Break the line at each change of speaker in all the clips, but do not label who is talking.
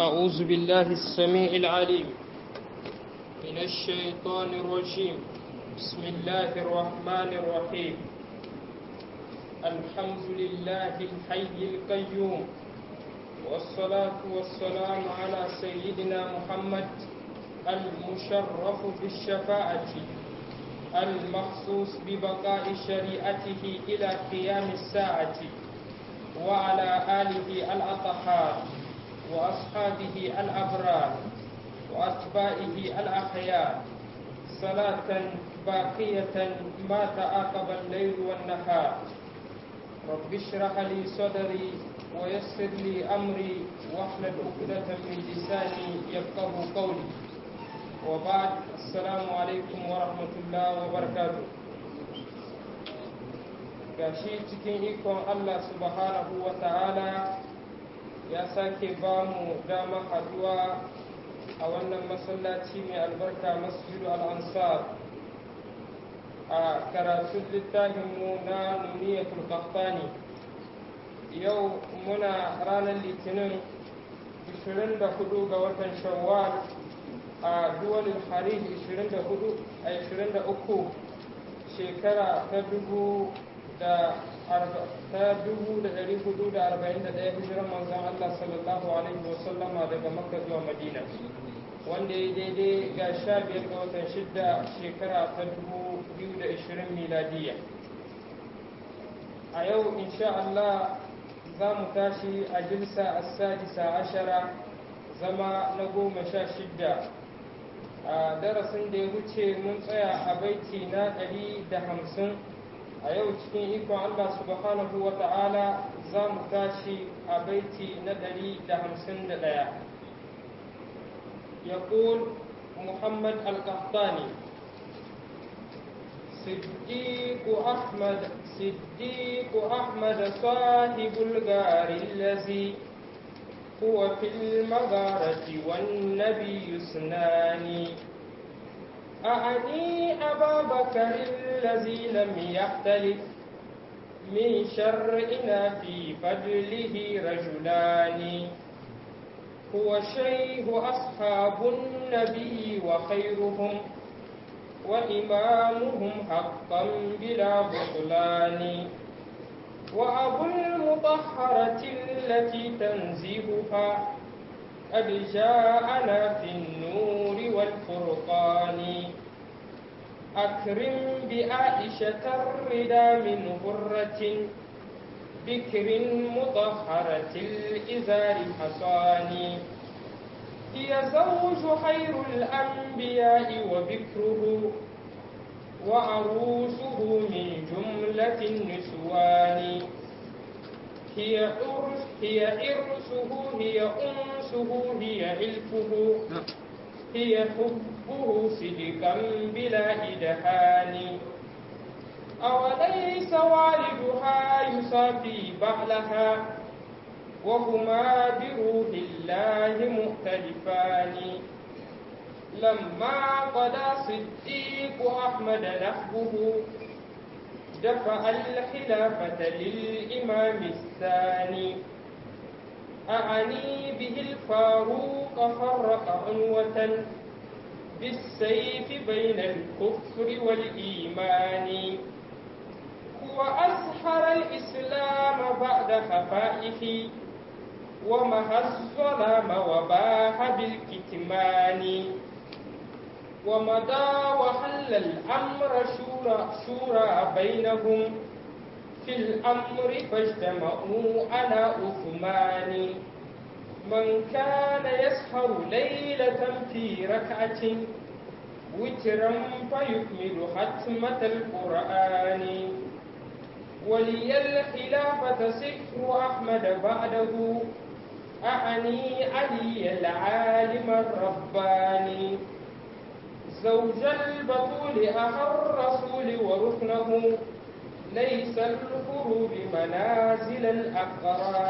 أعوذ بالله السميع العليم من الشيطان الرجيم بسم الله الرحمن الرحيم الحمد لله الحي القيوم والصلاة والسلام على سيدنا محمد المشرف بالشفاعة المخصوص ببقاء شريعته إلى قيام الساعة وعلى آله الأطهار وأصحابه الأبرار وأتباعه الأخيار صلاة باقية ما تعاقب الليل والنهار رب اشرح لي صدري ويسر لي أمري واحلل عقدة من لساني يفقه قولي وبعد السلام عليكم ورحمة الله وبركاته gashi cikin ikon Allah subhanahu wa ta'ala ya sake ba mu dama haduwa a wannan masallaci mai albarka masjidu al'ansar a karatun littafinmu na nuniyatul qahtani yau muna ranar litinin 24 ga watan shawwal a duwalin harij 24 a 23 shekara ta dubu da ta dubu da ɗari hudu da arba'in da ɗaya hijiran manzon Allah sallallahu alaihi wasallama daga Makka zuwa Madina wanda ya daidai ga sha biyar ga watan shidda shekara ta dubu biyu da ishirin miladiya a yau insha Allah za mu tashi a jilsa as-sadisa ashara zama na goma sha shidda a darasin da ya wuce mun tsaya a baiti na ɗari da hamsin a yau cikin ikon Allah subhanahu wa ta'ala za mu tashi a baiti na ɗari da hamsin da ɗaya ya Muhammad al-Qahtani صديق أحمد صديق أحمد صاحب الغار الذي هو في المغارة والنبي اثنان أعني أبا بكر الذي لم يختلف من شرعنا في فضله رجلان هو شيخ أصحاب النبي وخيرهم وإمامهم حقا بلا بطلان وأبو المطهرة التي تنزهها قد جاءنا في النور والفرقان أكرم بعائشة الردى من غرة بكر مطهرة الإزار حصان هي زوج خير الأنبياء وبكره وعروسه من جملة النسوان هي عرس هي عرسه هي أنسه هي علفه هي حبه صدقا بلا إدهان أوليس والدها يصافي بعلها وهما بروح الله مختلفان لما قضى صديق أحمد نحبه دفع الخلافة للإمام الثاني أعني به الفاروق فرق عنوة بالسيف بين الكفر والإيمان هو أزهر الإسلام بعد خفائه ومهى الظلام وباح بالكتمان ومضى وحل الأمر شورى, شورى بينهم في الأمر فاجتمعوا على عثمان من كان يسهر ليلة في ركعة وترا فيكمل ختمة القرآن ولي الخلافة سفر أحمد بعده أعني علي العالم الرباني زوج البطول أخا الرسول وركنه ليس الخروج منازل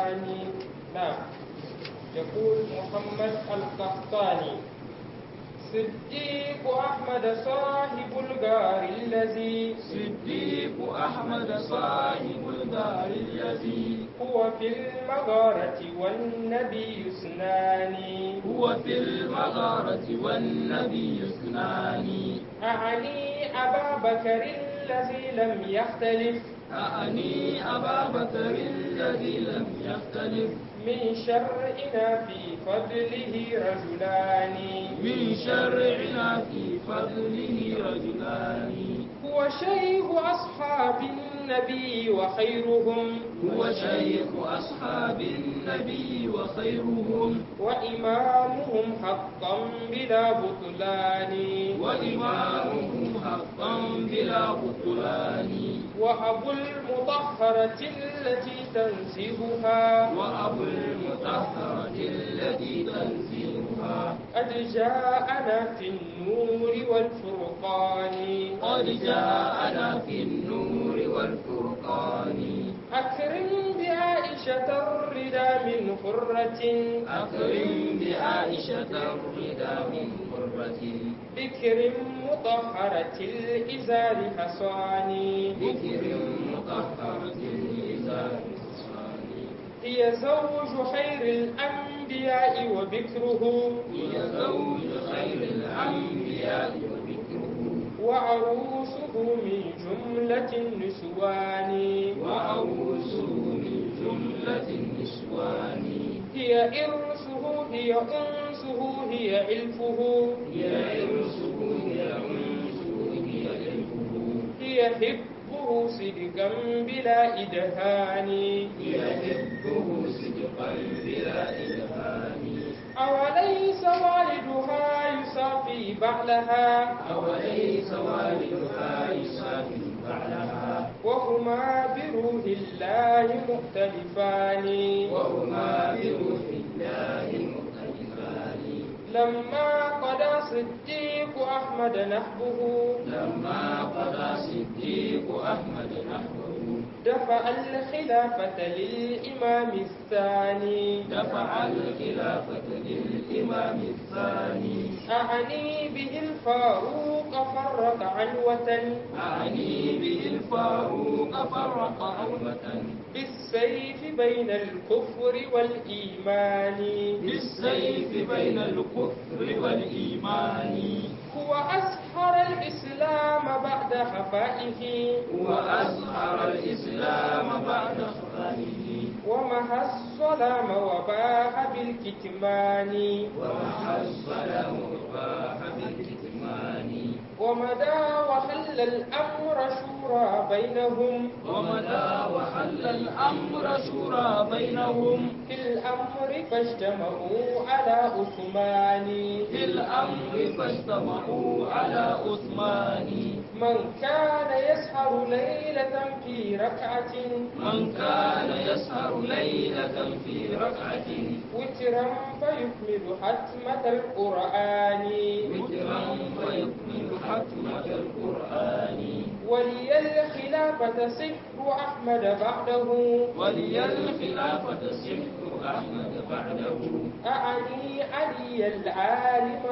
الأقران نعم يقول محمد القحطاني صديق أحمد صاحب الغار الذي
صديق أحمد صاحب الدار الذي
هو في المغارة والنبي اثنان
هو في المغارة والنبي اثنان
أعني أبا بكر الذي لم يختلف
أعني أبا بكر الذي لم يختلف
من شرعنا في فضله رجلان
من شرعنا في فضله رجلان
هو شيخ أصحاب النبي وخيرهم
هو شيخ أصحاب النبي وخيرهم
وإمامهم حقا بلا بطلان
وإمامهم حقا بلا بطلان
وأبو المطهرة التي تنزهها
وأبو المطهرة التي تنزلها
قد جاءنا في النور والفرقان
قد جاءنا في النور والفرقان
أكرم بعائشة الردى من حرة
أكرم بعائشة الردى من قرة
بكر مطهرة الإزار حصان
ذكر مطهرة الإزار الصاني
هي زوج خير الأنبياء وبكره
هي زوج خير الأنبياء وذكره
وعروسه من جملة النسوان
وعروسه من جملة النسوان
هي إرسه هي أنسه هي علفه
هي عرسه هي أنسه هي علمه
هي حبه صدقا بلا إدهان
هي حبه صدقا بلا إلهام
أوليس والدها يصافي بعلها
أوليس والدها يسافر بعدها
وهما بروح الله مختلفان
وهما بروح الله مختلفان
لما قضى صديق أحمد نحبه
لما قضى صديق أحمد نحوه
دفع الخلافة للإمام الثاني
دفع الخلافة للإمام الثاني
أعني به الفاروق فرق عنوة
أعني به الفاروق فرق أمة
بالسيف بين الكفر والإيمان
بالسيف بين الكفر والإيمان
هو أسحر الإسلام بعد خفائه
وأظهر الإسلام بعد خفائه
ومحى الظلام وباح بالكتمان
ومحى الظلام وباح بالكتمان
ومدى وحل الأمر شورى بينهم
ومدى وحل الأمر شورى بينهم
في الأمر فاجتمعوا على عثمان
في الأمر فاجتمعوا على عثمان
من كان يسهر ليلة في ركعة
من كان يسهر ليلة في ركعة
وترا فيكمل حتمة القرآن
وترا فيكمل حتمة القرآن
ولي الخلافة سحر أحمد بعده
ولي الخلافة سحر أحمد بعده
أعني علي العالم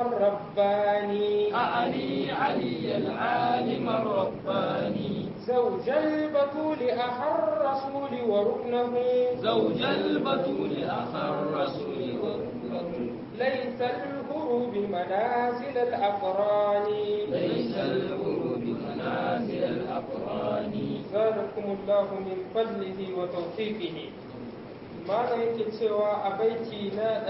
الرباني
أعني علي العالم الرباني
زوج البتول أخى الرسول وركنه
زوج البتول أخا الرسول ورسوله
ليس الهروب منازل الأقران
ليس الغروب منازل الأقران
زادكم الله من فضله وتوفيقه malam yake cewa a baiti na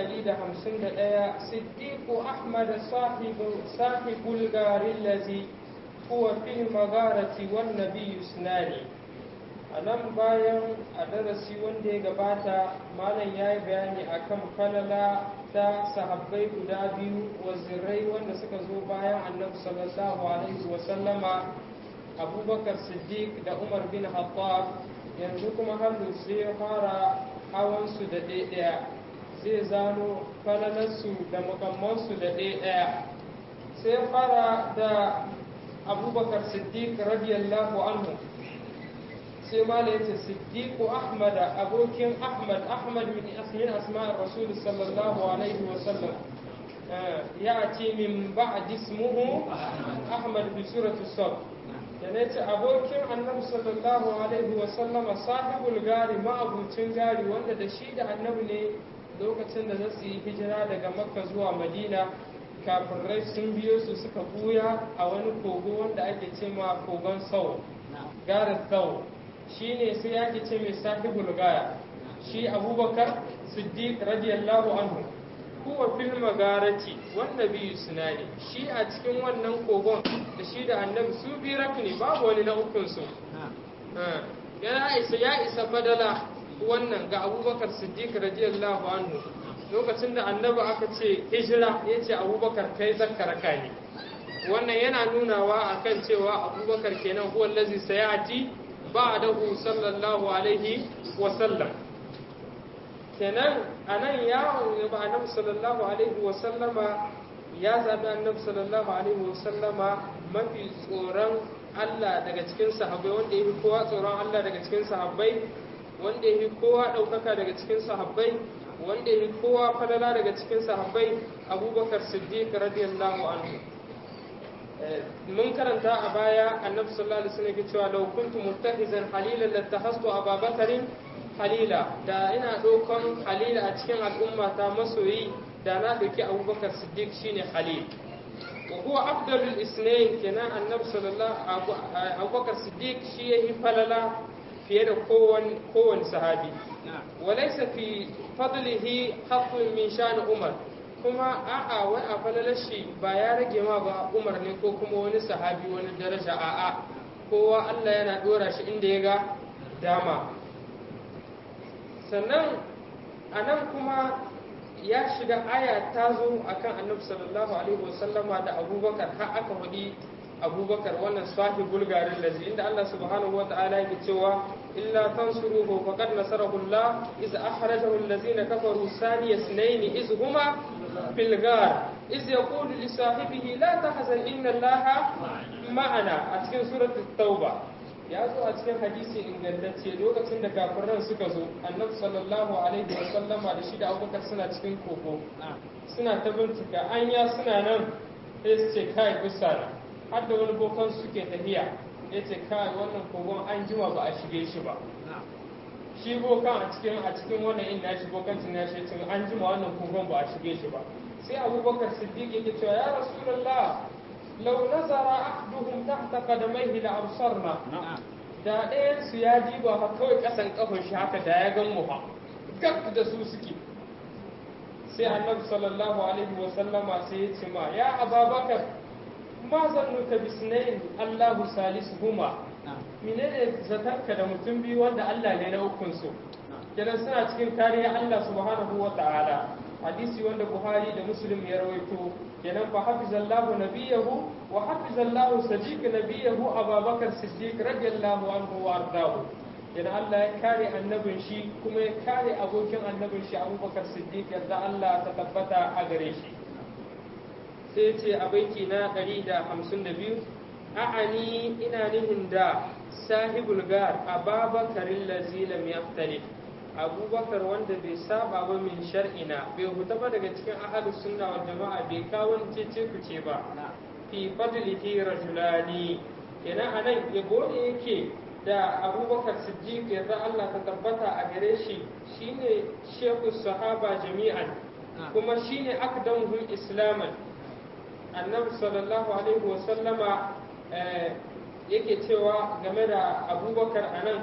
151 siddiqu ahmad sahibu sahibul garin lazi huwa fil magarati wan nabiyyu sunani a nan bayan a darasi wanda ya gabata malam ya yi bayani akan falala ta sahabbai guda biyu wazirai wanda suka zo bayan annabi sallallahu alaihi wasallama abubakar siddiq da umar bin khattab yanzu kuma hannu sai ya fara hawansu da ɗaya zai zano falalarsu da mukammansu da ɗaya sai ya fara da abubakar siddiq radiyallahu anhu sai mala yace siddiqu ahmad abokin ahmad ahmad min asmin asma'ir rasul sallallahu alaihi wa sallam ya ce min ba'd ismuhu ahmad bi surati sab yana ce abokin annabi sallallahu alaihi wa sallama sahibul gari ma'abucin gari wanda da shi da annabi ne lokacin da za su yi hijira daga makka zuwa madina kafirai sun biyo su suka buya a wani kogo wanda ake ce ma kogon sau garin sau shi ne sai ake ce mai sahibul gaya shi abubakar siddiq radiyallahu anhu huwa fil magarati wanda biyu suna ne shi a cikin wannan kogon da shi da annabi su bi ne babu wani na ukun su ya isa ya isa fadala wannan ga abubakar siddiq radiyallahu anhu lokacin da annabi aka ce hijira ya ce abubakar kai zakkaraka ne wannan yana nunawa akan cewa abubakar kenan huwa allazi sayati ba'dahu sallallahu alaihi wa sallam kenan anan ya ba annabi sallallahu alaihi wa sallama ya zabi annabi sallallahu alaihi wa sallama mafi tsoron Allah daga cikin sahabbai wanda ya fi kowa tsoron Allah daga cikin sahabbai wanda ya fi kowa ɗaukaka daga cikin sahabbai wanda ya fi kowa falala daga cikin sahabbai abubakar siddiq radiyallahu anhu mun karanta a baya annabi sallallahu alaihi wasallam cewa law kuntu muttahizan halilan lattahastu ababakarin halila da ina ɗaukan halila a cikin al'umma ta masoyi da na ɗauki abubakar siddiq shine halil wa huwa afdalul isnayn kenan annabi sallallahu abubakar siddiq shi yayi falala fiye da kowane kowane sahabi walaysa fi fadlihi haqqun min shan umar kuma a'a wai a falalar shi ba ya rage ma ba umar ne ko kuma wani sahabi wani daraja a'a kowa Allah yana dora shi inda ya ga dama sannan a nan kuma ya shiga aya ta zo akan annabi sallallahu alaihi wasallama da abubakar har aka faɗi abubakar wannan sahibul garin lazi inda Allah subhanahu wa ta'ala yake cewa illa tansuruhu faqad nasarahu Allah iz akhrajahu allazina kafaru saniya ithnain iz huma fil gar iz yaqulu li sahibihi la tahzan inna Allah ma'ana a cikin suratul tauba ya zo a cikin hadisi ingantacce lokacin da kafiran suka zo annabi sallallahu alaihi wa sallama da shi da abubakar suna cikin koko suna ta bincika anya suna nan sai su ce kai bisa har da wani bokan suke tafiya ya ce kai wannan kogon an jima ba a shige shi ba shi bokan a cikin a cikin wannan inda shi bokan tun ya shi tun an jima wannan kogon ba a shige shi ba sai abubakar siddiq yake cewa ya rasulullah law nazara ahduhum tahta qadamayhi la absarna da ɗayan su ya diba ha kawai kasan kafin shi haka da ya gan mu ha gab da su suke sai annabi sallallahu alaihi wa sallama sai ya ce ma ya ababakar ma zannuka bisnain Allahu salisuhuma menene zatarka da mutum biyu wanda Allah ne na ukun su kenan suna cikin kariya Allah subhanahu wa ta'ala hadisi wanda Buhari da Muslim ya rawaito kenan fa hafizallahu nabiyahu wa hafizallahu sadiq nabiyahu Abubakar Siddiq radiyallahu anhu wa ardahu kenan Allah ya kare annabin shi kuma ya kare abokin annabin shi Abubakar Siddiq yadda Allah ta tabbata a gare shi sai ce a baiti na 152 a'ani ina nihin da sahibul gar ababakarin lazi lam yaftalif abubakar wanda bai saba ba min shar'ina bai huta ba daga cikin ahalus sunna wal jama'a bai kawo cece kuce ba fi fadlihi rajulani kenan anan yabo ne yake da abubakar siddiq yarda Allah ta tabbata a gare shi shine shehu sahaba jami'an kuma shine akdamuhum islaman annabi sallallahu alaihi wasallama yake cewa game da abubakar a nan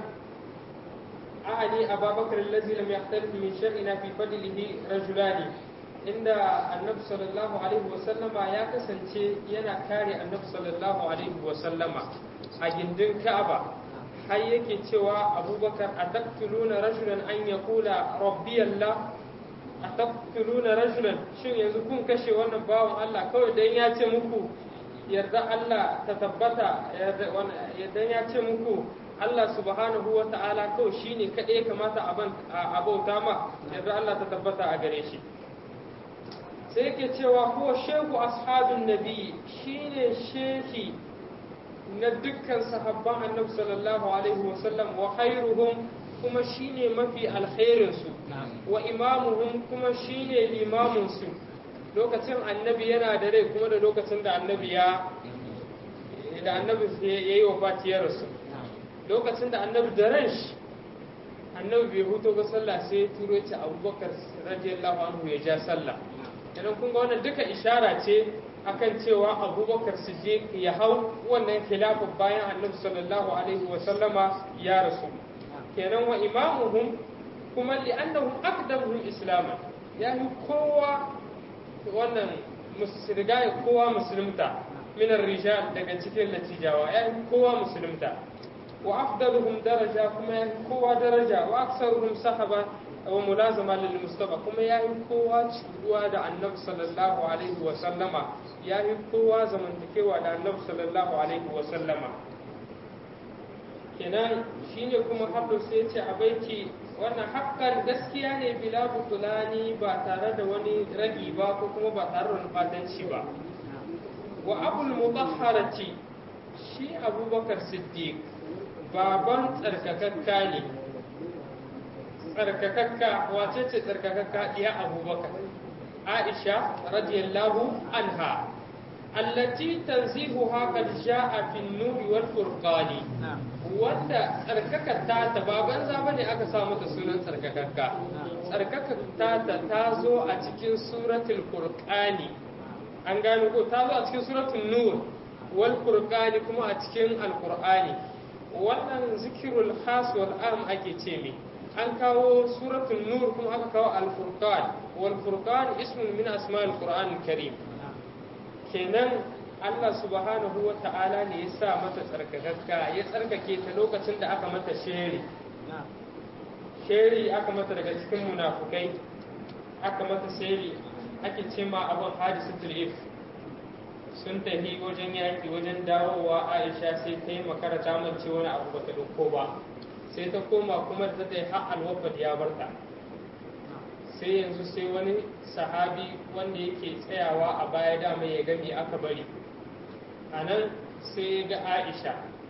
a'ani ababakar lazi lam yahtalif min shar'ina fi fadlihi rajulani inda annabi sallallahu alaihi wasallama ya kasance yana kare annabi sallallahu alaihi wasallama a gindin ka'aba har yake cewa abubakar a taktuluna rajulan an yaqula rabbi allah a taqtuluna rajulan shin yanzu kun kashe wannan bawan Allah kawai dan ya ce muku yarda Allah ta tabbata yarda ya ce muku Allah subhanahu wa ta'ala kawai shine kaɗai kamata a bauta ma yarda Allah ta tabbata a gare shi sai yake cewa huwa shehu ashabin nabi shine shehi na dukkan sahabban annabi sallallahu alaihi wasallam wa khairuhum kuma shine mafi alkhairinsu wa imamuhum kuma shine limaminsu lokacin annabi yana da rai kuma da lokacin da annabi ya da annabi ya yi wa fatiyar rasu lokacin da annabi da ran shi annabi bai huto ga sallah sai ya turo ce abubakar radiyallahu anhu ya ja sallah idan kun ga wannan duka ishara ce akan cewa abubakar siddiq ya hau wannan khilafin bayan annabi sallallahu alaihi wa sallama ya rasu kenan wa imamuhum kuma li'annahum aqdamuhum islama ya yi kowa wannan riga ya kowa musulunta minar rijal daga cikin latijawa ya yi kowa musulunta wa afdaluhum daraja kuma ya yi kowa daraja wa aksaruhum sahaba wa mulazama lil mustafa kuma ya yi kowa ciruwa da annabi sallallahu alaihi wa sallama ya yi kowa zamantakewa da annabi sallallahu alaihi wa sallama kenan shine kuma hablu sai ce a baiti wannan haƙƙan gaskiya ne bila butulani ba tare da wani ragi ba ko kuma ba tare da wani fatanci ba wa abul mutahharati shi abubakar siddiq baban tsarkakakka ne tsarkakakka wace ce tsarkakakka iya abubakar aisha radiyallahu anha allati tanzihuha qad jaa fi an-nur wal furqani wanda tsarkakar ta ta ba banza bane aka sa mata sunan tsarkakakka tsarkakar ta ta ta zo a cikin suratul furqani an gano ko ta zo a cikin suratul nur wal furqani kuma a cikin alqur'ani wannan zikirul khas wal am ake ce mi an kawo suratul nur kuma aka kawo al furqan wal furqan ismun min asma'il qur'an karim kenan Allah subhanahu wa ta'ala ne ya sa mata tsarkakakka ya tsarkake ta lokacin da aka mata sheri sheri aka mata daga cikin munafukai aka mata sheri ake ce ma abin hadisatul if sun tafi wajen yaki wajen dawowa aisha sai ta yi makara ta mance wani abu bata dauko ba sai ta koma kuma da ta yi har alwafat ya barta sai yanzu sai wani sahabi wanda yake tsayawa a baya dama ya gami aka bari a nan sai ya ga aisha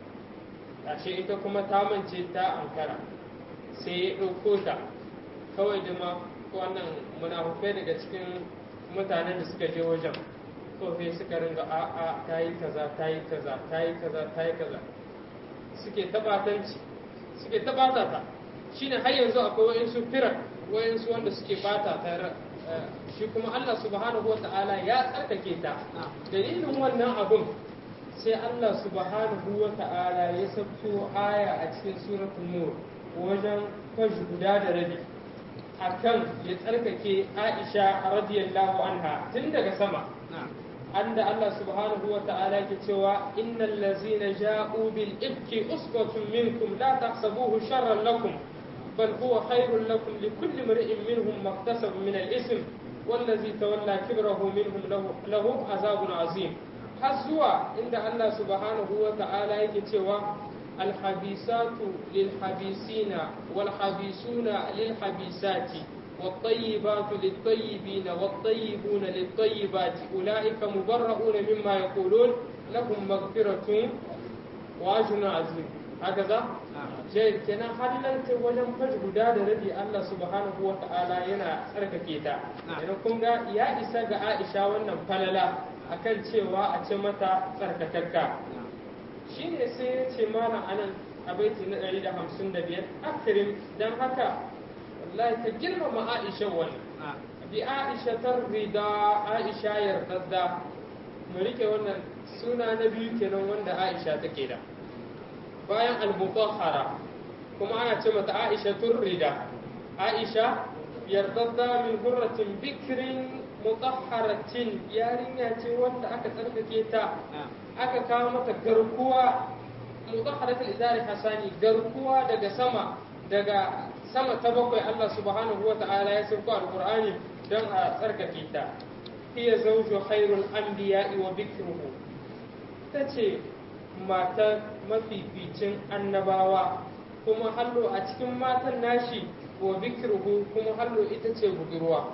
ashe ita kuma ta mance ta ankara sai ya ɗauko ta kawai da ma wannan munafufai daga cikin mutanen da suka je wajen ko sai suka ringa a a ta yi kaza ta yi kaza ta yi kaza ta yi kaza suke tabatanci suke tabata ta shine har yanzu akwai wa'insu firar wa'insu wanda suke bata ta shi kuma Allah subhanahu wa ta'ala ya tsarkake ta dalilin wannan abun sai Allah subhanahu wa ta'ala ya sabto aya a cikin suratul nur wajen kwashi guda da rabi akan ya tsarkake Aisha radiyallahu anha tun daga sama anda Allah subhanahu wa ta'ala ke cewa innal ladzina ja'u bil ifki usbatun minkum la tahsabuhu sharran lakum بل هو خير لكم لكل امرئ منهم ما اكتسب من الإثم والذي تولى كبره منهم له, له عذاب عظيم حزوا عند الله سبحانه وتعالى يكتوى الحبيسات للحبيسين والحبيسون للحبيسات والطيبات للطيبين والطيبون للطيبات أولئك مبرؤون مما يقولون لهم مغفرة وأجر عظيم هكذا jai kenan har nan ta wajen faj guda da rabi Allah subhanahu wa ta'ala yana tsarkake ta idan kun ga ya isa ga Aisha wannan falala akan cewa a ce mata tsarkakakka shine sai ya ce mana anan a baiti na 155 akrim dan haka wallahi ka girmama Aisha wannan bi Aisha tarrida Aisha yardadda mu rike wannan suna na biyu kenan wanda Aisha take da bayan al-mutahhara kuma ana ce mata Aisha turrida Aisha yardadda min hurratin bikrin mutahharatin yarinya ce wanda aka tsarkake ta aka kawo mata garkuwa mutahharatul izari hasani garkuwa daga sama daga sama ta bakwai Allah subhanahu wa ta'ala ya sauko alqur'ani don a tsarkake ta hiya zawju khairul anbiya'i wa bikruhu tace matar mafificin annabawa kuma hallo a cikin matan nashi wa bikruhu kuma hallo ita ce budurwa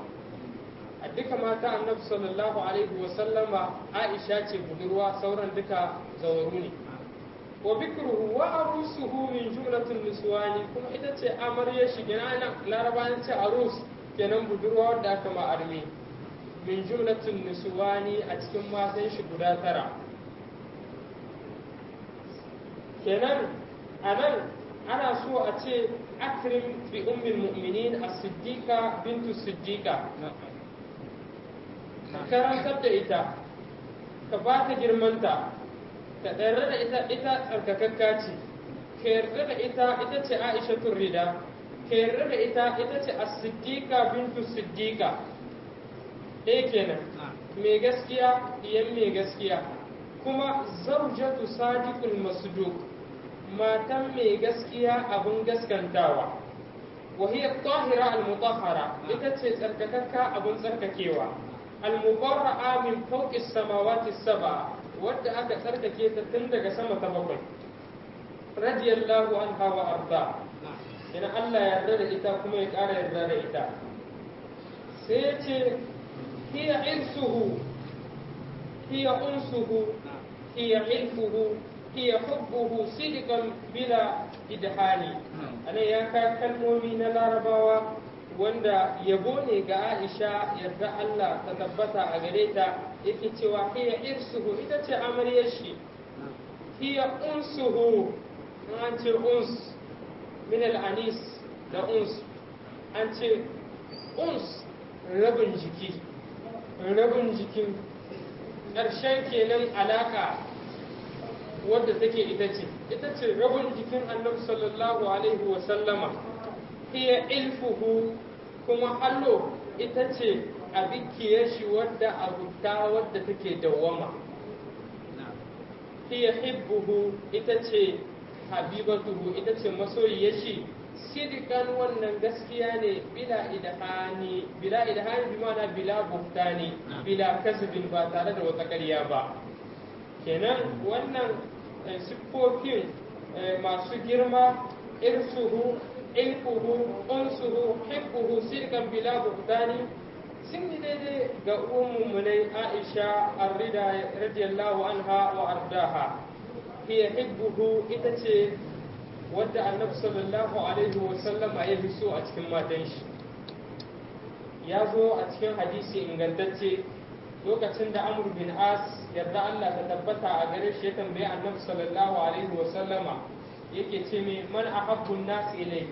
a duka mata annabi sallallahu alaihi wa sallama aisha ce budurwa sauran duka zawaru ne wa bikruhu wa arusuhu min jumlatin niswani kuma ita ce amarya shi gina nan larabayan ce arus kenan budurwa wadda aka ma arme min jumlatin nisuwani a cikin matan shi guda tara kenan a nan ana so a ce akrim bi ummil mu'minin as-siddiqa bintu siddiqa ka karantar da ita ka ba ta girmanta ka ɗarra da ita ita tsarkakakka ce ka yarda da ita ita ce aisha rida ka yarda da ita ita ce as-siddiqa bintu siddiqa ɗaya kenan mai gaskiya iyan mai gaskiya kuma zaujatu sadiqul masduq matan mai gaskiya abin gaskantawa wa hiya tahira al-mutahhara ita ce tsarkakakka abin tsarkakewa al-mubarra'a min fawqi samawati sab'a wadda aka tsarkake ta tun daga sama ta bakwai radiyallahu anha wa arda ina Allah ya yarda da ita kuma ya ƙara yarda da ita sai ya ce hiya irsuhu hiya unsuhu hiya ilfuhu hiya hubbuhu sidqan bila idhani anan ya ka kalmomi na larabawa wanda yabo ne ga Aisha yarda Allah ta tabbata a gare ta yake cewa hiya irsuhu ita ce amaryar shi hiya unsuhu an ce uns min al-anis da uns an ce uns rabin jiki rabin jikin ƙarshen kenan alaka wadda take ita ce ita ce rabin jikin annabi sallallahu alaihi wa sallama hiya ilfuhu kuma allo ita ce abikiyar shi wadda abuta wadda take dawwama hiya hibbuhu ita ce habibatuhu ita ce masoyiyar shi sidikan wannan gaskiya ne bila idhani bila idhani bi ma'ana bila buhtani bila kasbin ba tare da wata ƙarya ba kenan wannan siffofin masu girma irsuhu ilfuhu unsuhu hibbuhu sirkan bila buhtani sun yi daidai ga umummunai aisha arrida radiyallahu anha wa ardaha hiya hibbuhu ita ce wadda annabi sallallahu alaihi wa sallama ya fi so a cikin matan shi ya zo a cikin hadisi ingantacce lokacin da amr bin as yarda Allah ta tabbata a gare shi ya tambayi annabi sallallahu alaihi wa sallama yake ce mai man ahabbun nas ilai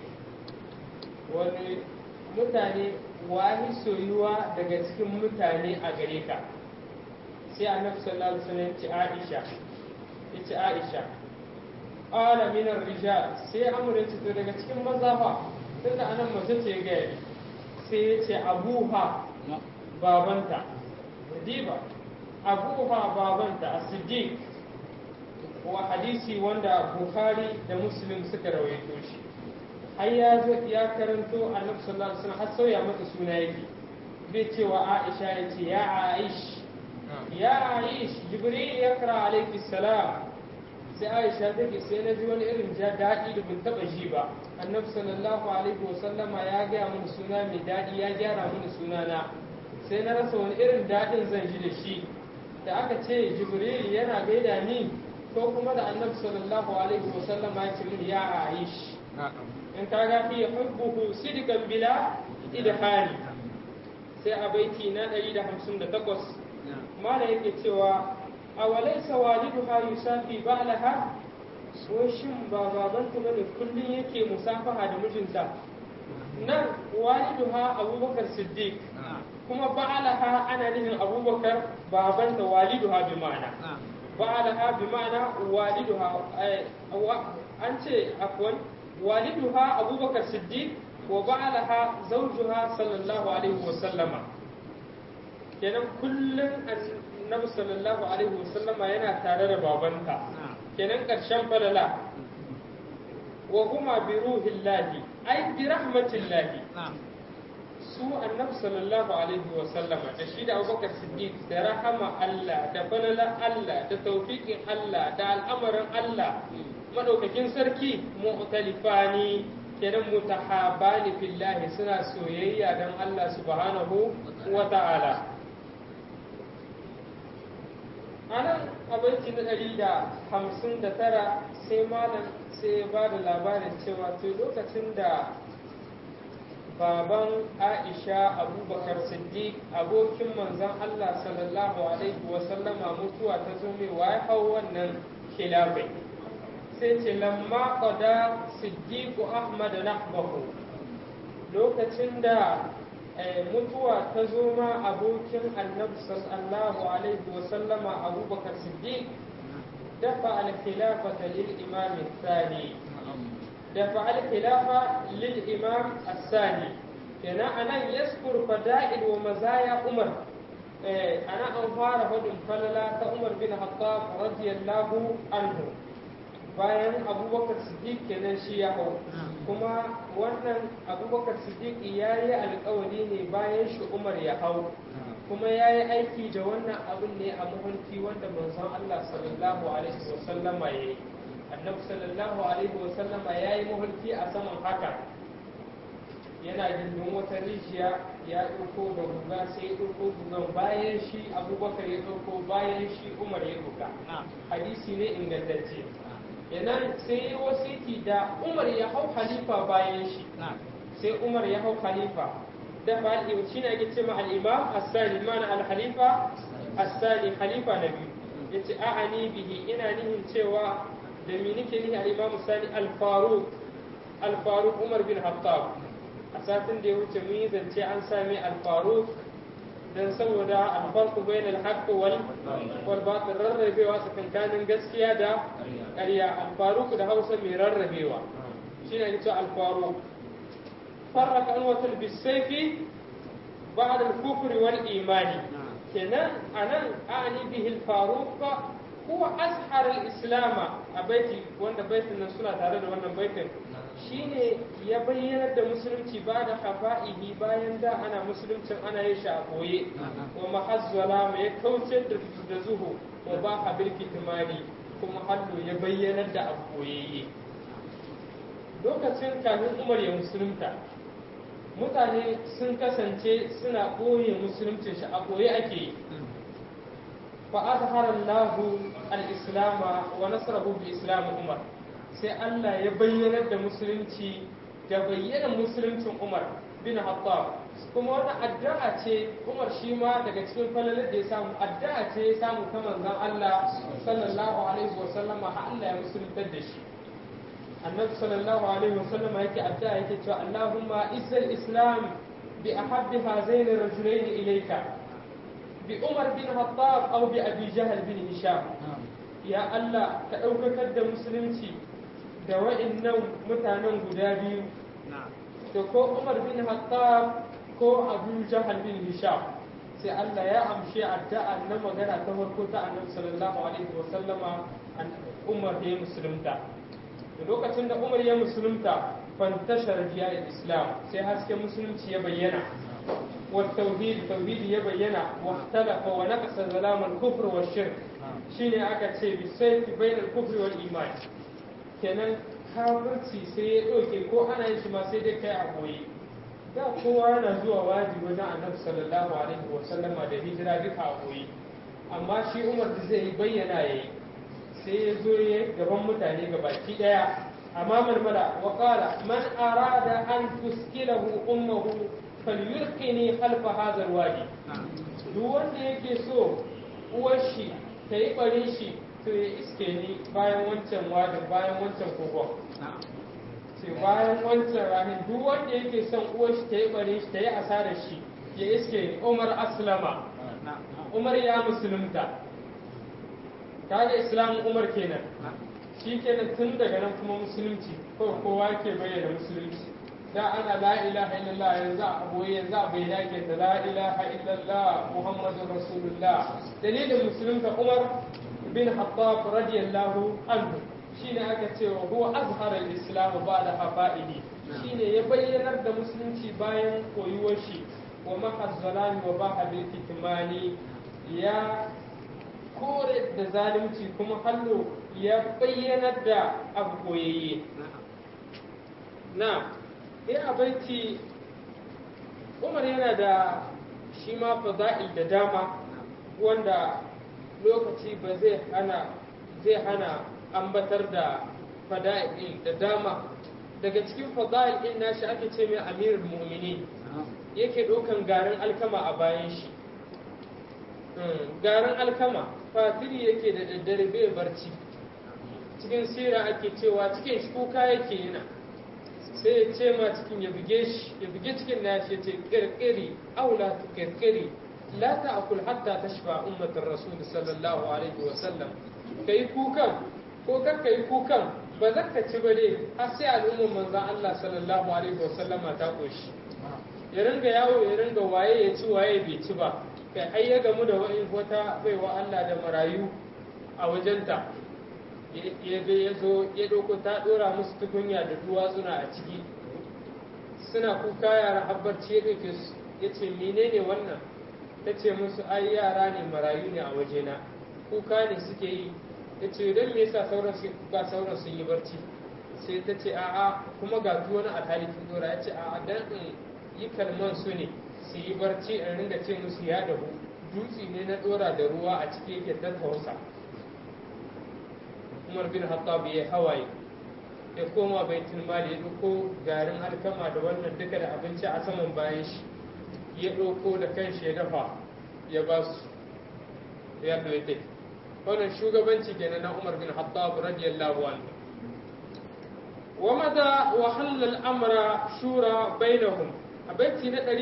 wani mutane wani soyuwa daga cikin mutane a gare ka sai annabi sallallahu alaihi wasallam ya ce Aisha ya ce Aisha qala min ar-rijal sai amr ya ce to daga cikin maza fa tunda anan mace ce ga sai ya ce abuha babanta diba abuha babanta as-siddiq wa hadisi wanda bukhari da muslim suka rawaito shi har ya zo ya karanto annabi sallallahu alaihi wasallam har sauya mata suna yake bai cewa aisha ya ce ya aish ya aish jibril ya kara alaiki salam sai aisha take sai na ji wani irin ja daɗi da bin taɓa ji ba annabi sallallahu alaihi wasallama ya gaya mini suna mai daɗi ya gyara mini sunana sai na rasa wani irin daɗin zan ji da shi da aka ce jibril yana gaida ni ko kuma da annabi sallallahu alaihi wasallama ya ce mini ya aish in ka ga fiye hubbuhu sidikan bila idhani sai a baiti na 158 mala yake cewa a walaisa waliduha yusafi ba'laha so shin ba babanta bane kullun yake musafaha da mijinta nan waliduha abubakar siddiq kuma ba'laha ana nufin abubakar babanta waliduha bi ma'ana ba'laha bi ma'ana waliduha an ce afwan والدها أبو بكر الصديق وبعلها زوجها صلى الله عليه وسلم kenan kullum annabi sallallahu alaihi wasallama yana tare da babanta kenan ƙarshen falala wa huma bi ruhillahi ay bi rahmatillahi su annabi sallallahu alaihi wasallama da shi da abubakar siddiq da rahama Allah da falala Allah da tawfiqin Allah da al'amarin Allah madaukakin sarki mu'talifani kenan mutahabani fillahi suna soyayya dan Allah subhanahu wa ta'ala anan a baiti na ɗari da hamsin da tara sai malam sai ya ba da labarin cewa to lokacin da baban aisha abubakar siddiq abokin manzon allah sallallahu alaihi wasallama mutuwa ta zo mai wa ya hau wannan khilafai sai ce lamma qada siddiqu ahmad nahbahu lokacin da mutuwa ta zo ma abokin annabi sallallahu alaihi wasallama abubakar siddiq dafa al-khilafata lil imam الثاني دفع الخلافة للإمام الثاني كنا أنا يذكر فدائل ومزايا عمر أنا أنفار هدم فللا عمر بن الخطاب رضي الله عنه bayan abubakar siddiq kenan shi ya hau kuma wannan abubakar siddiq ya yi alkawari ne bayan shi umar ya hau kuma ya yi aiki da wannan abin ne a mafarki wanda manzon allah sallallahu alaihi wasallama ya yi annabi sallallahu alaihi wasallam ya yi mahulki a saman haka yana gindin wata rijiya ya ɗauko da guga sai ya ɗauko gugan bayan shi abubakar ya ɗauko bayan shi umar ya ɗauka hadisi ne ingantacce yanan sai ya wasiki da umar ya hau halifa bayan shi sai umar ya hau halifa da ba shi ne ake ce ma al-imam as-sani mana al-halifa as-sani halifa na biyu yace a'ani bihi ina nihin cewa da mi nake nihi al-Imam Sani al-Faruq al-Faruq Umar bin Khattab a satin da ya wuce mun yi zance an sami al-Faruq dan saboda al-farq bain al-haqq wal wal batil rarrabewa tsakankanin gaskiya da ƙarya al-Faruq da Hausa mai rarrabewa shine ake cewa al-Faruq farraka anwatul bisayfi ba'da al-kufri wal imani kenan anan a'ani bihi al-Faruq هو أزهر الإسلام أبيتي وأن بيتنا سنة تare da wannan baitin shine ya bayyana da musulunci ba da hafa'ihi bayan da ana musuluncin ana yin shi a koye wa mahazzala ya kauce da zuhu wa ba habil kitmani kuma hallo ya bayyana da abu koyayye lokacin kafin Umar ya musulunta mutane sun kasance suna ɓoye musuluncin shi a koye ake yi فأظهر الله الإسلام ونصره بإسلام عمر sai Allah ya bayyanar da musulunci da bayyana musuluncin Umar bin Hattab kuma wannan addu'a ce Umar shi ma daga cikin falalar da ya samu addu'a ce ya samu ta manzon Allah sallallahu alaihi wa sallama har Allah ya musuluntar da shi Annabi sallallahu alaihi wa sallama yake addu'a yake cewa Allahumma izzal islam bi ahabbi hazain ar-rajulain ilayka بعمر بن الخطاب أو بأبي جهل بن هشام يا الله كأوكك da musulunci da wa'annan mutanen guda biyu da ko Umar bin Khattab ko Abu Jahal bin Hisham sai Allah ya amshi addu'a na magana ta farko ta Annabi sallallahu alaihi wa sallama Umar ya musulunta da lokacin da Umar ya musulunta fantashar biya Islam sai hasken musulunci ya bayyana والتوحيد توحيد يبين واختلف ونقص ظلام الكفر والشرك شيني aka ce bisayfi bain al-kufr wal iman kenan kafirci sai ya ɗauke ko ana yin shi ma sai dai kai a koyi da kowa yana zuwa wajibi wajen annabi sallallahu alaihi wa sallama da hijira duka a koyi amma shi umar da zai bayyana yayi sai ya zo ya gaban mutane ga baki daya amma malmala wa qala man arada an tuskilahu ummuhu falyulqini khalfa hadha alwadi duk wanda yake so uwar shi ta yi barin shi to ya iske ni bayan wancan wadin bayan wancan kogon sai bayan wancan rahin duk wanda yake son uwar shi ta yi barin shi ta yi asarar shi ya iske ni umar aslama umar ya musulunta kaga islamin umar kenan shi kenan tun daga nan kuma musulunci ko kowa ke bayyana musulunci da ana la ilaha illallah yanzu a boye yanzu a bai yake da la ilaha illallah muhammadur rasulullah dalilin musulunta umar bin hattab radiyallahu anhu shine aka ce wa huwa azhara al-islam ba'da hafa'ihi shine ya bayyanar da musulunci bayan koyuwar shi wa mahazzalani wa baha bil kitmani ya kore da zalunci kuma hallo ya bayyanar da abu koyayye na ina baiti umar yana da shi ma fada'il da dama wanda lokaci ba zai hana zai hana ambatar da fada'il da dama daga cikin fadail din nashi ake ce mai amirul mu'minin yake ɗaukan garin alkama a bayan shi garin alkama fatiri yake da daddare bai barci cikin sira ake cewa cikin shi kuka yake yana sai ya ce ma cikin ya buge shi ya buge cikin nashi ya ce kirkiri aula tu kirkiri la ta'kul hatta tashfa ummatar rasul sallallahu alaihi wa sallam kai kukan ko kar kai kukan ba za ka ci ba dai har sai al'ummar manzon Allah sallallahu alaihi wa sallama ta koshi ya ringa yawo ya ringa waye ya ci waye bai ci ba kai ai ya gamu da wani wata baiwa Allah da marayu a wajenta ya ga ya zo ya ɗauko ta ɗora musu tukunya da duwatsuna a ciki suna kuka yara habbarci ya ɗauke su ya ce menene wannan ta ce musu ai yara ne marayu ne a wajena kuka ne suke yi ya ce don me yasa sauran su ba sauran sun yi barci sai ta ce a'a kuma ga wani a tarihin ɗora ya ce a'a dan in yi kalman su ne su yi barci in ringa ce musu ya dahu dutse ne na ɗora da ruwa a ciki yake tattausa umar bin hattab ya hawaye ya koma baitul mali ya ɗauko garin alkama da wannan duka da abinci a saman bayan shi ya ɗauko da kanshi ya dafa ya ba su ya ɗauke wannan shugabanci kenan na umar bin hattab radiyallahu anhu wa mada wa halal amra shura bainahum a baiti na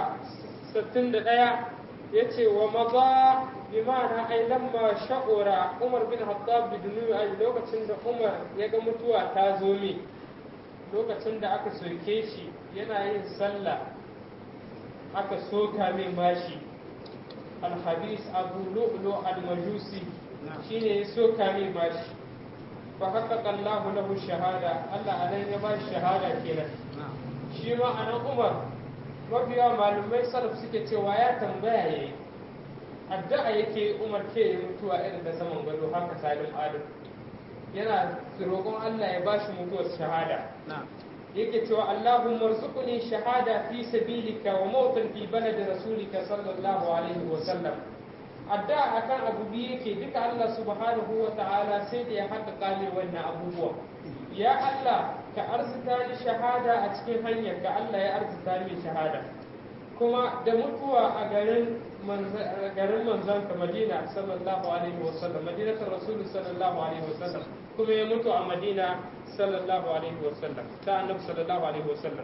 161 yace wa maza bi ma'ana ai lamma sha'ura Umar bin Hattab bidunu ai lokacin da Umar ya ga mutuwa ta zo mi lokacin da aka soke shi yana yin sallah aka soka mai mashi alhabis abu lu'lu al-majusi shine ya soka mai mashi fa haqqaqa Allah lahu shahada Allah anan ya ba shi shahada kenan shi ma anan Umar mafiya malumai salaf suke cewa ya tambaya yayi addu'a yake umar ke ya mutuwa irin da saman gado haka salim adam yana roƙon Allah ya bashi mutuwar shahada yake cewa Allahumma arzuqni shahada fi sabilika wa mautan fi baladi rasulika sallallahu alaihi wa sallam addu'a akan abu biyu yake duka Allah subhanahu wa ta'ala sai da ya haƙƙa mai wannan abubuwa ya Allah ka arzuta ni shahada a cikin hanyar ka Allah ya arzuta ni shahada kuma da mutuwa a garin garin manzon ka Madina sallallahu alaihi wasallam Madinatul Rasul sallallahu alaihi wasallam kuma ya mutu a Madina sallallahu alaihi wasallam ta Annabi sallallahu alaihi wasallam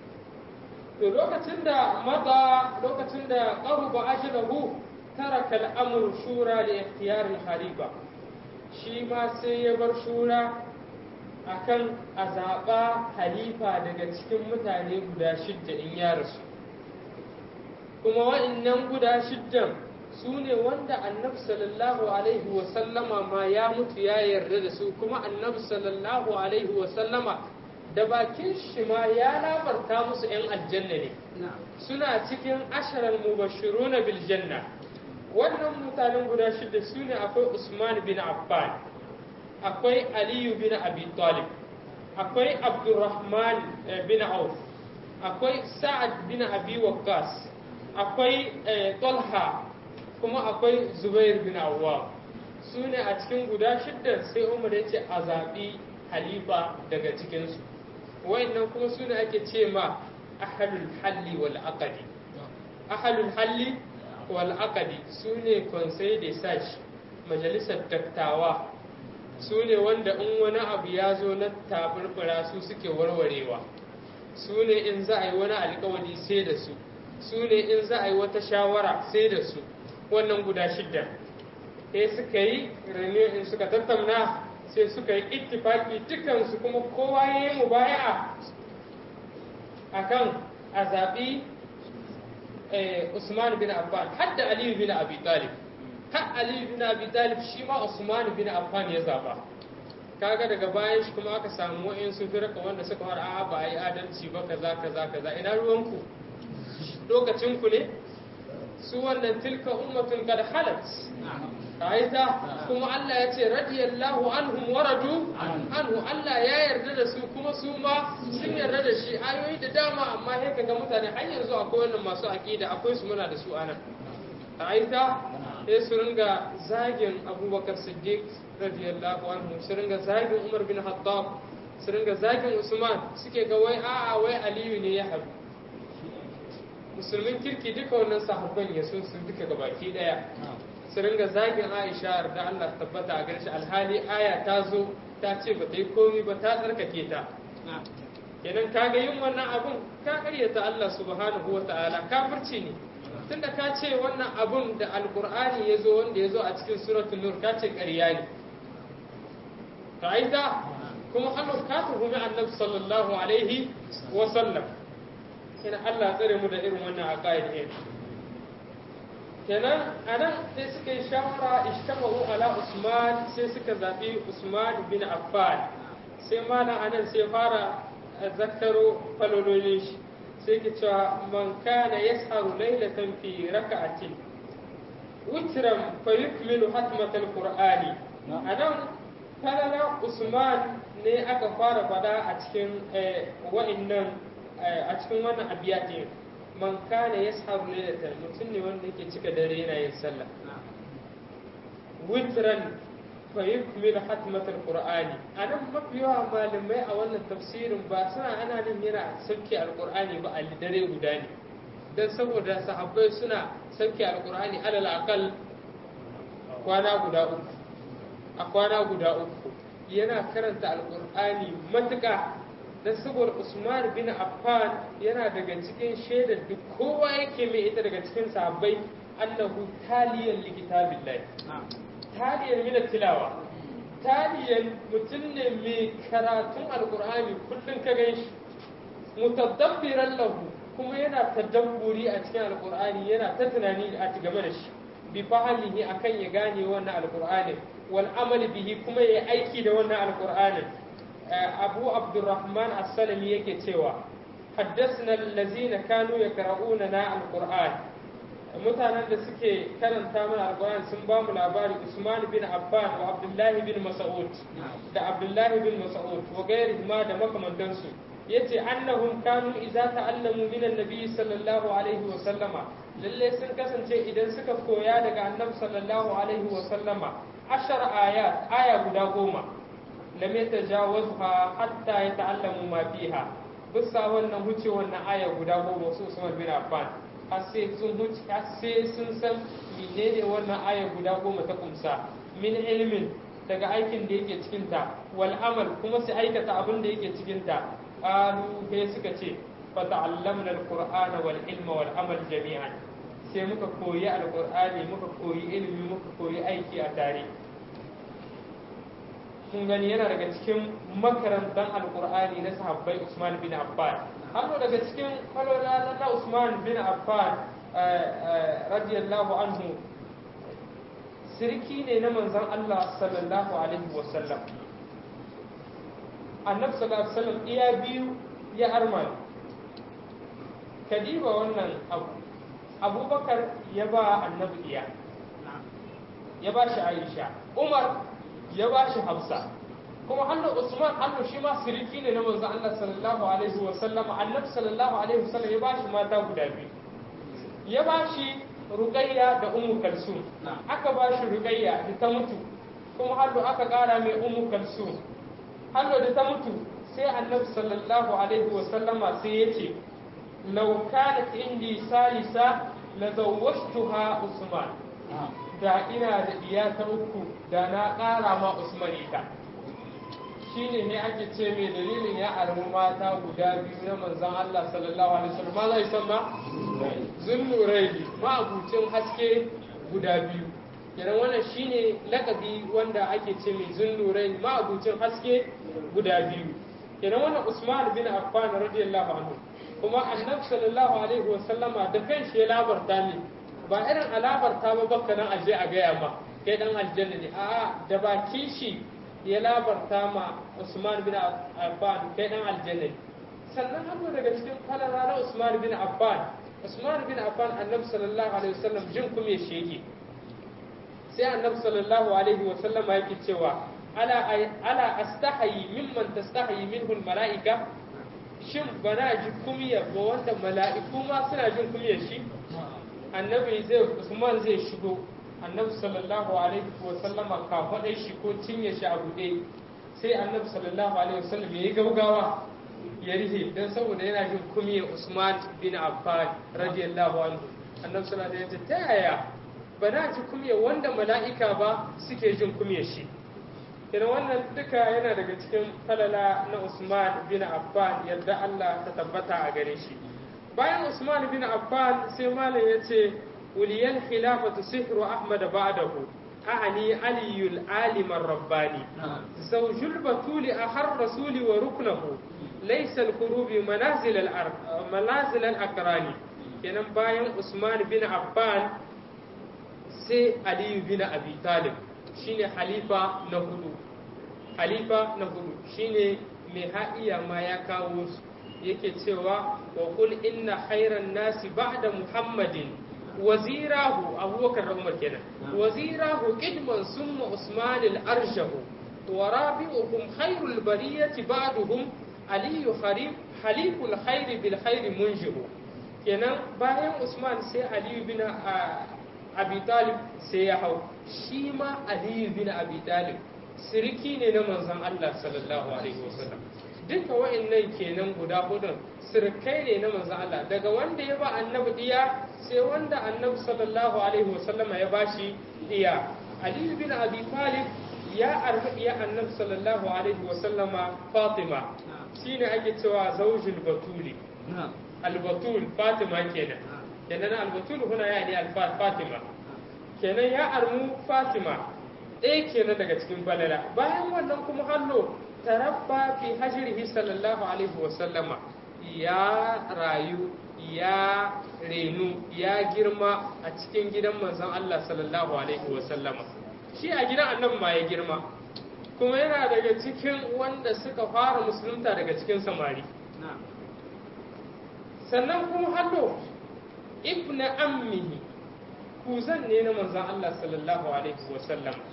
to lokacin da maza lokacin da qaruba ajalahu taraka al-amru shura li ikhtiyar al-khalifa shi ma sai ya bar shura akan a zaɓa halifa daga cikin mutane guda shidda in ya rasu kuma wa'innan guda shiddan su ne wanda annabi sallallahu alaihi wasallama ma ya mutu ya yarda da su kuma annabi sallallahu alaihi wasallama da bakin shi ma ya labarta musu 'yan aljanna ne suna cikin asharar mubashiruna bil janna wannan mutanen guda shidda su ne akwai usman bin affan akwai aliyu bin abi talib akwai abdurrahman bin auf akwai sa'ad bin abi waqqas akwai talha kuma akwai zubair bin awwa su ne a cikin guda shidda sai umar ya ce a zaɓi halifa daga cikinsu wayannan kuma su ne ake ce ma ahalul halli wal aqdi ahalul halli wal aqdi su ne conseil de sage majalisar dattawa su ne wanda in wani abu ya zo na taburbura su suke warwarewa su ne in za a yi wani alkawari sai da su su ne in za a yi wata shawara sai da su wannan guda shidda sai suka yi renew in suka tattauna sai suka yi ittifaki dukansu kuma kowa ya yi mubaya'a akan a zaɓi Usman bin Affan har da Aliyu bin Abi Talib har Aliyu bin Abi Talib shi ma Usman bin Affan ya zaba kaga daga bayan shi kuma aka samu wa'insu firka wanda suka fara a'a ba a yi adalci ba kaza kaza kaza ina ruwanku lokacin ku ne su wannan tilka ummatun kad halat aita kuma Allah ya ce radiyallahu anhum waradu anhu Allah ya yarda da su kuma su ma sun yarda da shi ayoyi da dama amma sai kaga mutane har yanzu akwai wannan masu aqida akwai su muna da su anan aita sai su ringa zagin Abubakar Siddiq radiyallahu anhu su ringa zagin Umar bin Khattab su ringa zagin usman suke ga wai a'a wai aliyu ne ya haɗu musulmin kirki duka wannan sahabban ya so su duka gabaki daya su ringa zagin aisha da allah tabbata a ganin alhali aya ta zo ta ce ba ta yi komi ba ta tsarkake ta kenan kaga yin wannan abun ka karyata allah subhanahu wa ta'ala kafirci ne tunda ka ce wannan abun da alkur'ani ya zo wanda ya zo a cikin suratul nur ka ce ƙarya ne ka aida kuma Allah ka tuhumi annabi sallallahu alaihi wa sallam kina Allah tsare mu da irin wannan aqaid din kenan anan sai suka yi shawara ishtamahu ala Usman sai suka zabi Usman bin Affan sai malam anan sai fara zakkaro falololin shi sai ke cewa man kana yasharu laylatan fi raka'atin witran fa yukmilu hatmatal qur'ani anan falala usman ne aka fara fada a cikin wa'annan a cikin wannan abiyati man kana yasharu laylatan mutum ne wanda yake cika dare yana yin sallah witran fa yukmil hatmatul qur'ani anan mafi yawa malamai a wannan tafsirin ba suna ana nan yana sauke alqur'ani ba a dare guda ne dan saboda sahabbai suna sauke alqur'ani alal aqal kwana guda uku a kwana guda uku yana karanta alqur'ani matuƙa dan saboda Usman bin Affan yana daga cikin shaidar duk kowa yake mai ita daga cikin sahabbai annahu taliyan likitabillahi taliyan mina tilawa taliyan mutum ne mai karatun alkur'ani kullum ka gan shi mutadabbiran lahu kuma yana tadabburi a cikin alkur'ani yana ta tunani a game da shi bi fahimihi akan ya gane wannan alkur'anin wal amali bihi kuma ya aiki da wannan alkur'anin abu abdurrahman as-salami yake cewa حدثنا الذين كانوا يقرؤوننا القرآن mutanen da suke karanta mana alkur'ani sun ba mu labari Usman bin Affan wa Abdullahi bin Mas'ud da Abdullahi bin Mas'ud wa gairi ma da makamantansu yace annahum kanu idza ta'allamu min annabi sallallahu alaihi wa sallama lalle sun kasance idan suka koya daga annabi sallallahu alaihi wa sallama ashar ayat aya guda goma lam yatajawazha hatta yata'allamu ma fiha bisa wannan huce wannan aya guda goma su Usman bin Affan har sai sun huce har sai sun san menene wannan aya guda goma ta kumsa min ilmin daga aikin da yake cikin ta wal amal kuma su aikata abin da yake cikin ta qalu sai suka ce fa ta'allamna al-qur'ana wal ilma wal amal jami'an sai muka koyi alqur'ani muka koyi ilimi muka koyi aiki a tare kun gani yana daga cikin makarantar alqur'ani na sahabbai Usman bin Affan hannu daga cikin falola na Usman bin Affan radiyallahu anhu sirki ne na manzon Allah sallallahu alaihi wasallam annabi sallallahu alaihi wasallam iya biyu ya arman kadiba wannan abu abubakar ya ba annabi iya ya ba shi aisha umar ya ba shi hafsa kuma hannu usman hannu shi ma siriki ne na manzo Allah sallallahu alaihi wa sallam annabi sallallahu alaihi wa sallam ya ba shi mata guda biyu ya ba shi ruqayya da ummu kalsum aka ba shi ruqayya da ta mutu kuma hannu aka kara mai ummu kalsum hannu da ta mutu sai annabi sallallahu alaihi wa sallama sai ya ce law kanat indi salisa la zawwajtuha usman da ina da diya ta uku da na ƙara ma usman ita shine ne ake ce mai dalilin ya armu mata guda biyu na manzan Allah sallallahu alaihi wasallam ma zai san ma zunnuraini ma abucin haske guda biyu kenan wannan shine lakabi wanda ake ce mai zunnuraini ma abucin haske guda biyu kenan wannan Usman bin Affan radiyallahu anhu kuma annabi sallallahu alaihi wasallama da kanshi ya labarta ne ba irin alabarta ba bakka nan aje a gaya ma kai dan aljanna ne a'a da bakin shi ya labarta ma Usman bin Affan kai dan aljanna ne sannan hannu daga cikin falala na Usman bin Affan Usman bin Affan annabi sallallahu alaihi wasallam jin kuma shi yake sai annabi sallallahu alaihi wasallam yake cewa ala ala astahi mimman tastahi minhu almalaika shin bana ji kumiya ba wanda mala'iku ma suna jin kumiyar shi annabi zai Usman zai shigo annabi sallallahu alaihi wa sallama ka faɗai shi ko cinye shi a buɗe sai annabi sallallahu alaihi wasallam yayi gaugawa ya rihe dan saboda yana jin kumiyar Usman bin Affan radiyallahu anhu annabi sallallahu alaihi wasallam ta yaya ba na ji kumiyar wanda mala'ika ba suke jin kumiyar shi Kina wannan duka yana daga cikin falala na Usman bin Affan yadda Allah ta tabbata a gare shi bayan Usman bin Affan sai malam ya ce uliyal khilafatu sihru Ahmad ba'dahu أعني علي العالم الرباني زوج البتول أخر الرسول وركنه ليس الخروب منازل الأرض منازل الأقران kenan bayan Usman bin Affan sai Aliyu bin Abi Talib shine halifa na hudu halifa na hudu shine mai ha'iya ma ya kawo su yake cewa wa qul inna khairan nasi ba'da Muhammadin wazirahu abubakar da umar kenan wazirahu qidman summa usman al-arshahu wa rabi'uhum khairul bariyati ba'duhum aliyu kharif haliful khair bil khair munjihu kenan bayan usman sai aliyu bin abi talib sai ya hau shi ma aliyu bin abi talib siriki ne na manzon Allah sallallahu alaihi wasallam duka wa'annan kenan guda hudun sirkai ne na manzon Allah daga wanda ya ba annabi diya sai wanda annabi sallallahu alaihi wasallama ya bashi diya Ali bin Abi Talib ya arfi ya annabi sallallahu alaihi wasallama Fatima shine ake cewa zaujul batuli al-batul Fatima kenan kenan al-batul huna ya ne al-Fatima kenan ya armu Fatima ɗaya kenan daga cikin balala bayan wannan kuma hallo tarabba fi hajrihi sallallahu alaihi wasallama ya rayu ya renu ya girma a cikin gidan manzon Allah sallallahu alaihi wasallama shi a gidan annabi ma ya girma kuma yana daga cikin wanda suka fara musulunta daga cikin samari sannan kuma hallo ibn ammihi kuzan ne na manzon Allah sallallahu alaihi wasallama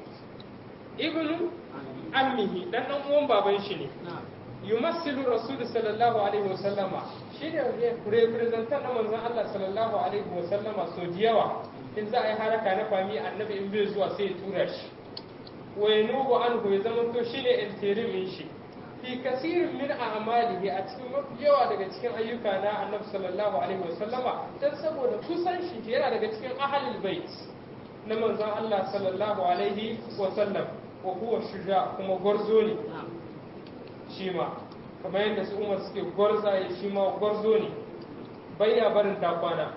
ibn ammihi dan dan uwan baban shi ne yumassilu rasul sallallahu alaihi wasallama shi ne representant na manzon Allah sallallahu alaihi wasallama so yawa in za a yi haraka na fami annabi in bai zuwa sai ya tura shi wa yanubu anhu ya zama to shine interimin shi fi kasirin min a'malihi a cikin mafi yawa daga cikin ayyuka na annabi sallallahu alaihi wasallama dan saboda kusan shi yana daga cikin ahlul bait na manzon Allah sallallahu alaihi wasallam wa huwa shuja kuma gwarzo ne shi ma kamar yadda su umar suke gwarzaye shi ma gwarzo ne bayya barin takwana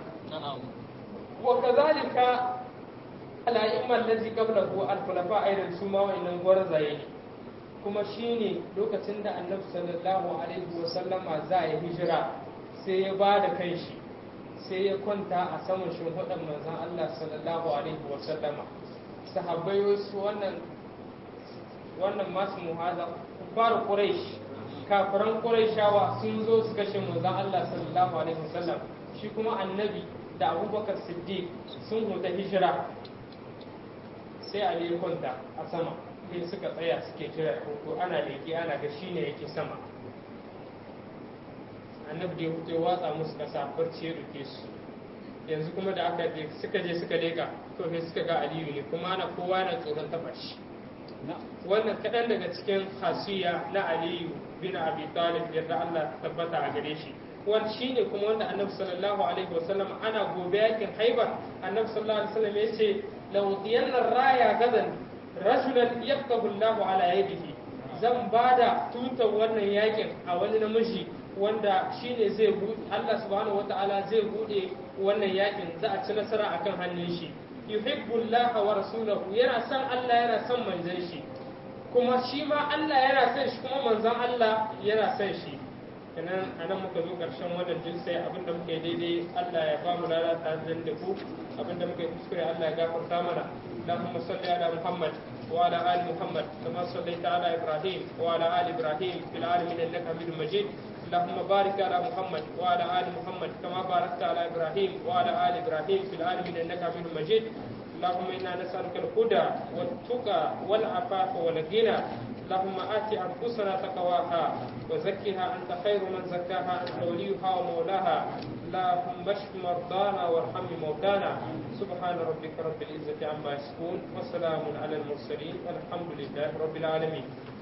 wa kazalika al'a'imman lazi qabla ko al-khulafa aidan su ma wa'annan gwarzaye ne kuma shine lokacin da annabi sallallahu alaihi wa sallama za ya hijira sai ya ba da kai shi sai ya kwanta a saman shimfiɗan manzon Allah sallallahu alaihi wa sallama sahabbai wasu wannan wannan masu muhaza fara quraish kafiran quraishawa sun zo su kashe manzon Allah sallallahu alaihi wasallam shi kuma annabi da abubakar siddiq sun huta hijira sai ali ya kwanta a sama sai suka tsaya suke jira ko ana leke ana ga shine yake sama annabi da ya hutu ya watsa musu kasa barci ya rufe su yanzu kuma da aka je suka je suka leka to sai suka ga aliyu ne kuma ana kowa na tsoron taba shi wannan kaɗan daga cikin hasiya na aliyu bin abi talib yadda Allah tabbata a gare shi wani shi ne kuma wanda annabi sallallahu alaihi wasallam ana gobe yakin haibar annabi sallallahu alaihi wasallam ya ce lawdiyanna raya gadan rajulan yaqtahu Allahu ala yadihi zan bada tutar wannan yakin a wani namiji wanda shine zai bude Allah subhanahu wataala zai bude wannan yakin za a ci nasara akan hannun shi yuhibbu Allah wa rasulahu yana son Allah yana son manzon shi kuma shi ma Allah yana son shi kuma manzon Allah yana son shi kenan anan muka zo karshen wannan jinsi abinda muke daidai Allah ya ba mu lalata da ku abinda muke kuskure Allah ya gafarta mana اللهم صل على محمد وعلى ال محمد كما صليت على ابراهيم وعلى ال ابراهيم في العالمين انك حميد مجيد اللهم بارك على محمد وعلى ال محمد كما باركت على ابراهيم وعلى ال ابراهيم في العالمين انك حميد مجيد اللهم انا نسالك الهدى والتقى والعفاف والغنى اللهم آت أنفسنا تقواها وزكها أنت خير من زكاها أنت وليها ومولاها اللهم اشف مرضانا وارحم موتانا سبحان ربك رب العزة عما يصفون وسلام على المرسلين والحمد لله رب العالمين